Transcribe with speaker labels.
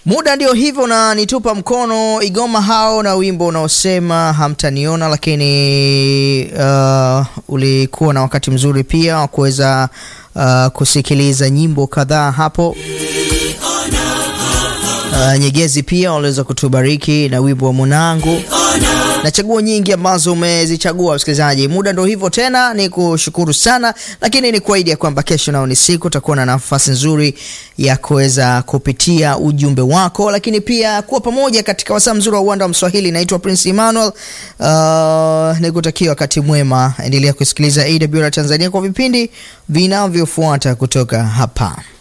Speaker 1: Muda ndio hivyo na nitupa mkono Igoma hao na wimbo unaosema hamtaniona, lakini uh, ulikuwa na wakati mzuri pia wa kuweza uh, kusikiliza nyimbo kadhaa hapo. Uh, Nyegezi pia waliweza kutubariki na wimbo wa Munangu na chaguo nyingi ambazo umezichagua msikilizaji. Muda ndo hivyo tena, ni kushukuru sana, lakini ni kuahidi ya kwamba kesho nao ni siku utakuwa na nafasi nzuri ya kuweza kupitia ujumbe wako, lakini pia kuwa pamoja katika wasaa mzuri wa uwanda wa Mswahili. Naitwa Prince Emmanuel. Uh, nikutakia wakati mwema, endelea kusikiliza AWR Tanzania kwa vipindi vinavyofuata kutoka hapa.